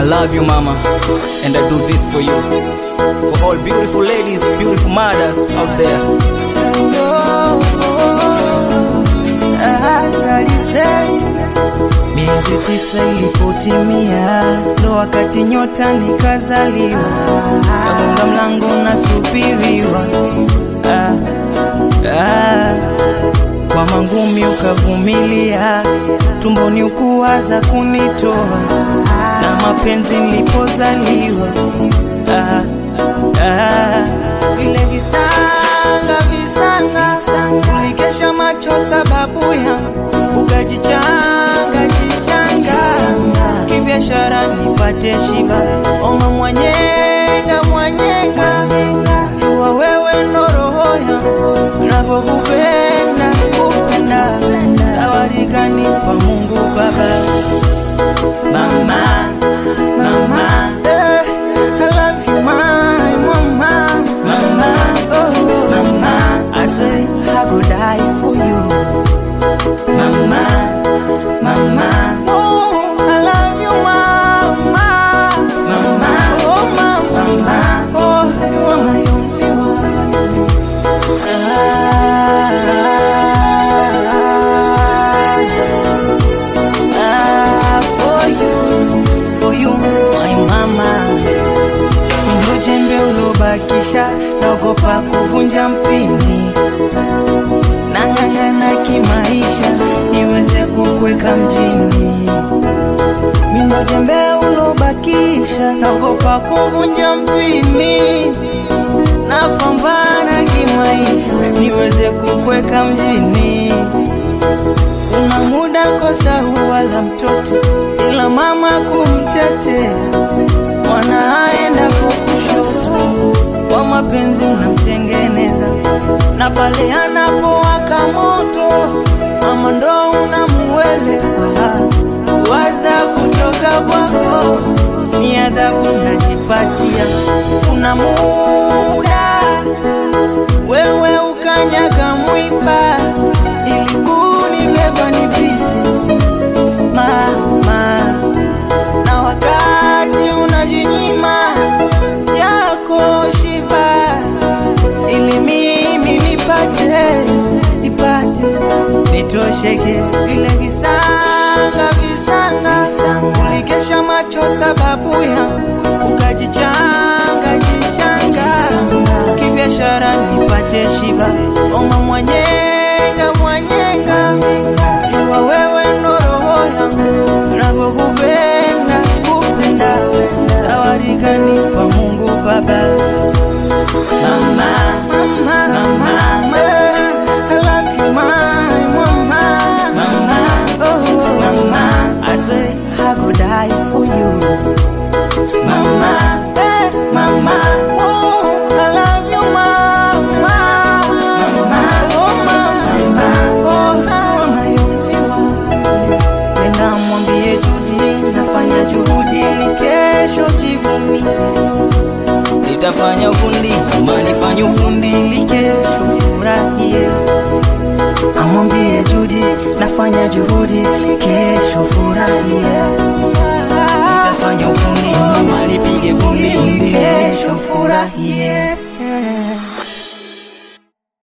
love you, mama, and I do this for you. For all beautiful ladies, beautiful mothers out there. Miezi tisa ilipotimia, ndo wakati nyota nikazaliwa, kagonga mlango nasubiriwa, ah, ah, kwa mangumi ukavumilia, tumboni ukuwaza kunitoa, na mapenzi nilipozaliwa, ah, ah, vile visanga visanga, ulikesha macho sababu yangu, ukajichanga jichanga kibiashara nipate shiba, oma mwanyenga mwanyenga, jua wewe ndo roho yangu, navyokupenda kupenda, zawadi kanipa Mungu Baba. Mama, mama, eh, I love you, my mama, mama, oh, mama, I say I go die for you, mama, mama, oh, I love you, mama, mama, oh, mama, mama, oh, you are my only one. Ah, ah, for you, for you, my mama. Ndo jembe ulobakisha, naogopa kuvunja mpini, nang'ang'ana kimaisha niweze kukweka mjini. Mindo jembe ulobakisha, naogopa kuvunja mpini, napambana kimaisha niweze kukweka mjini. Kuna muda kosa huwa la mtoto, ila mama kumtetea mwana aendapo kushoto, kwa mapenzi unamtengeneza, na pale anapowaka moto, mama ndo unamuelewa. Kuwaza kutoka kwako ni adhabu najipatia. Kuna muda wewe ukanyaga mwiba ili kunibeba nipite mama, na wakati unajinyima yako shiba ili mimi nipate nipate nitosheke vile visanga visanga, ulikesha macho sababu yangu ukajichanga